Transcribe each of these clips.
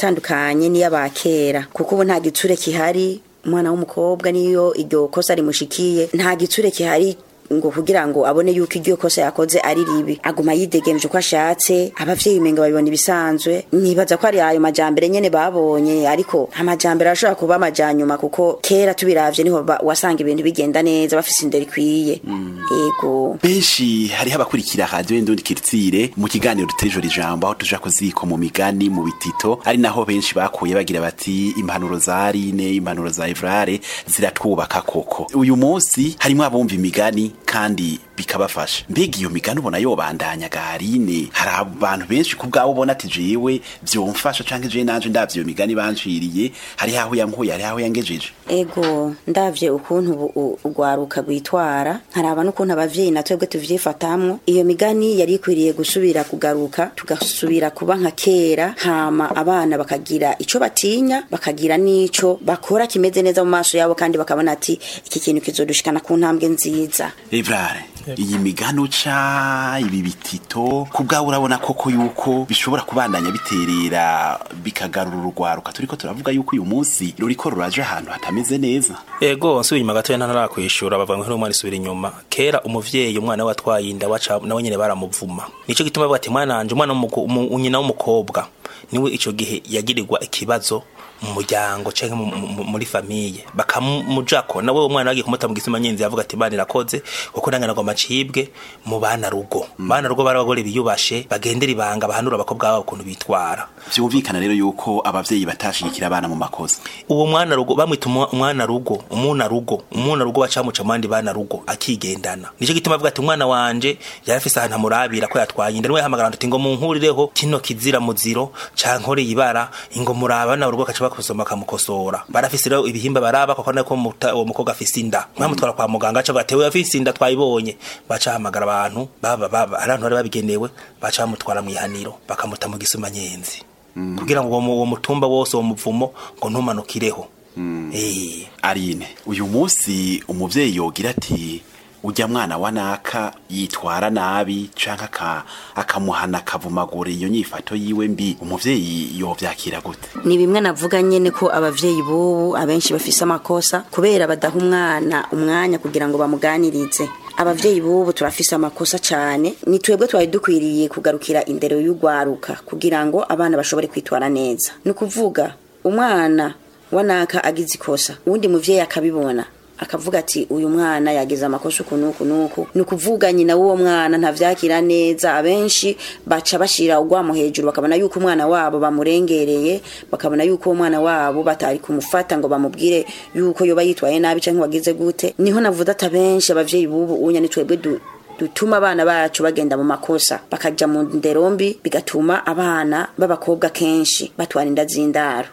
iratandukanye n'iy'abakera kuko ubu nta gitsure kihari umwana w'umukobwa niyo iryo kosa rimushikiye nta gitsure kihari ngo kugira ngo abone yuko iryo kosa yakoze ari ribi aguma yidegemje uko ashatse abavyeyi umenga babibona ibisanzwe nibaza ko ari ayo majambere nyene babonye ariko amajambere arashobora kuba amajanyuma kuko kera tubiravye niho ba- wasanga ibintu bigenda neza bafise indero ikwiye yego benshi hariho abakurikira radiyo y'indundi kiritsire mu kiganiro dutejeje ijambo aho tuja kuziko mu migani mu bitito ari naho benshi bakuye bagira bati impanuro za Aline impanuro za Evrare ziratwubaka koko uyu munsi harimo abumva imigani kandi bikabafasha mbega iyo migani ubona yobandanya garine hari abantu benshi ku bwabo ubona ati jewe vyomfasha canke jewe nanje ndavye iyo migani banciriye hari aho yankuye hari aho yangejeje ego ndavye ukuntu ubu- u- urwaruka rwitwara nkaraba n'ukuntu abavyeyi na twebwe tuvyifatamwo iyo migani yari ikwiriye gusubira kugaruka tugasubira kuba nka kera hama abana bakagira ico batinya bakagira n'ico bakora kimeze neza mu maso yabo kandi bakabona ati iki kintu kizodushikana ku ntambwe nziza Evrare iyi migano ca ibi bitito ku bwawe urabona koko yuko bishobora kubandanya biterera bikagarura urugwaruka turiko turavuga yuko uyu munsi ruriko ruraje ahantu hatameze neza ego nsubira inyuma gatoya ntarakwishura bavuga ngo umwana isubira inyuma kera umuvyeyi umwana we watwaye inda waca nawe nyene baramuvuma nico gituma bavuga ati mwana wanje umwana w'umuko- umu- nyina w'umukobwa niwe ico gihe yagirirwa ikibazo mu muryango canke mu- mu- muri famiye bakamujako nawe uwo mwana bagiye kumuta mu gisima nyenzi yavuga ati bana irakoze kuko nange nagomba ncibwe mu bana rugo bana rugo bari abagore biyubashe bagendera ibanga bahanura abakobwa babo ukuntu bitwara vyumvikana rero yuko abavyeyi batashigikira abana mu makosa uwo mwana rugo bamwita umwa- umwana rugo umuna rugo umuna rugo bacamuca mu bandi bana rugo akigendana nico gituma avuga ati umwana wanje yari afise ahantu amurabira ko yatwaye inda niwe yahamagara ati ngo munkurireho kino kizira muziro cankoreye ibara ingo muraba na urugo kaca bakusoma bakamukosora barafise rero ibihimba baraba kuko nako muta- uwo mukobwa afise inda mwamutwara kwa muganga aca avuga ati we afise inda twayibonye baca bahamagara abantu baba baba ari abantu bari babigenewe baca bamutwara mw'ihaniro bakamuta mu gisuma nyenzi kugira ngo uwo mu- uwo mutumba wose uwo muvumo ngo ntumanukireho Eh, Arine uyu munsi umuvyeyi yogira ati ujya mwana wa naka yitwara nabi canke aka- akamuhana akavumagura iyo nyifato yiwe mbi umuvyeyi yovyakira gute ni bimwe navuga nyene ko abavyeyi bubu abenshi bafise amakosa kubera badaha umwana umwanya kugira ngo bamuganirize abavyeyi bubu turafise amakosa cane ni twebwe twari dukwiriye kugarukira indero y'urwaruka kugira ngo abana bashobore kwitwara neza ni ukuvuga umwana wanaka agize ikosa uwundi muvyeyi akabibona akavuga ati uyu mwana yagize amakosa uku nuku nuku ni ukuvuga nyina w'uwo mwana ntavyakira neza abenshi baca bashira urwamo hejuru bakabona yuko umwana wabo bamurengereye bakabona yuko uwo mwana wabo batari kumufata ngo bamubwire yuko yoba yitwaye nabi canke wagize gute niho navuze ati abenshi abavyeyi bubu unya ni twebwe du dutuma abana bacu bagenda mu makosa bakaja mu ndero mbi bigatuma abana b'abakobwa kenshi batwara inda z'indaro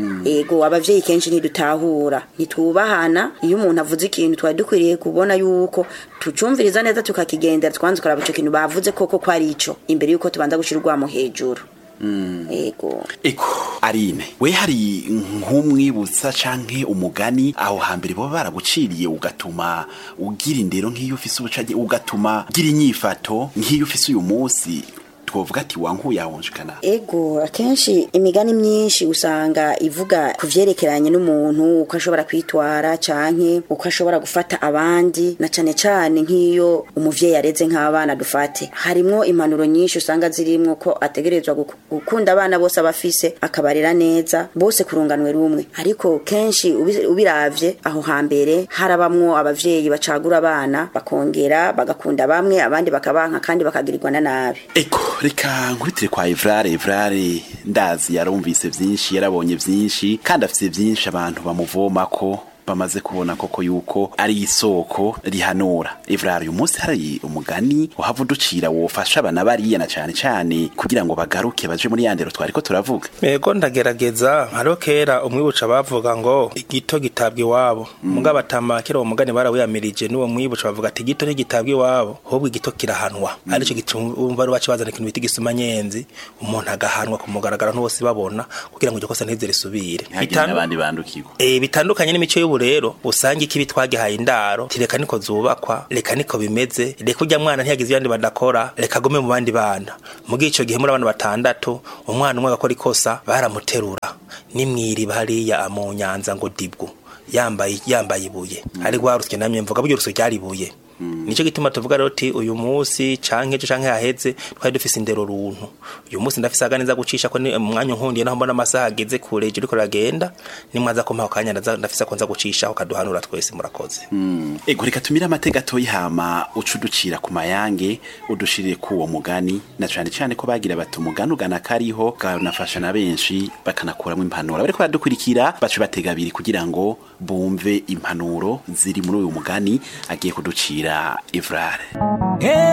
ego abavyeyi kenshi ntidutahura ntitwubahana iyo umuntu avuze ikintu twari dukwiriye kubona yuko tucumviriza neza tukakigendera twanze kuraba ico kintu bavuze koko ko ari ico imbere yuko tubanza gushira urwamo hejuru ego Eko Arine we hari nk'umwibutsa canke umugani aho hambere baba baraguciriye ugatuma ugira indero nk'iyo ufise ubucage ugatuma ugira inyifato nk'iyo ufise uyu munsi twovuga ati wankuye ahonjekana ego akenshi imigani myinshi usanga ivuga ku vyerekeranye n'umuntu uko ashobora kwitwara canke uko ashobora gufata abandi na cane cane nk'iyo umuvyeyi areze nk'abana dufate harimwo impanuro nyinshi usanga zirimwo ko ategerezwa guku- gukunda abana bose abafise akabarera neza bose kurunganwe rumwe ariko kenshi ubi- ubiravye aho hambere harabamwo abavyeyi bacagura abana bakongera bagakunda bamwe abandi bakabanka kandi bakagirirwa na nabi Eko reka nkubitire kwa Evrare Evrare ndazi yarumvise vyinshi yarabonye vyinshi kandi afise vyinshi abantu bamuvomako bamaze kubona koko yuko ari isoko rihanura Evrare uyu munsi hari umugani uhava uducira wofasha abana bariya na cane cane kugira ngo bagaruke baje muri yandero twariko turavuga Ego ndagerageza hariho kera umwibuca bavuga ngo igito gitabwa iwabo mugabo atama kera uwo mugani barawiyamirije n'uwo mwibuca bavuga ati igito ntigitabwa iwabo ahubwo igito kirahanwa arico gitumva ari baci bazana ikintu bita igisuma nyenzi umuntu agahanwa ku mugaragaro ntibose babona kugira ngo iryo kosa ntize risubire ntihagire n'abandi bandukirwa Eh, bitandukanye n'imico y'ubu rero usanga ikibi twagihaye indaro tireka niko zubakwa reka niko bimeze reka urya mwana ntiyagize ibandi badakora reka agume mu bandi bana muri ico gihe muri abana batandatu umwana umwe agakora ikosa baramuterura nimwiriba hariya mu nyanza ngo dibwo yambaye yambaye ibuye ari rwarusye namye mvuga buryo rusyo ryari ibuye nico gituma tuvuga rero uti uyu munsi canke ejo canke haheze twari dufise indero runtu uyu munsi ndafise aganiza gucisha ko ni umwanya nkundiye naho mbona amasaha ageze kure ejo uriko ragenda nimwaza ko mpaho kanya ndaza- ndafise ko nza gucishaho kaduhanura twese murakoze ego reka tumire amateka atoyi hama uca uducira ku mayange udushirire ku uwo mugani na cane cane ko bagira bati umugani ugana kariho kanafasha na benshi bakanakuramo impanuro bariko baradukurikira bace batega abiri kugira ngo bumve impanuro ziri muri uyu mugani agiye kuducira ivrare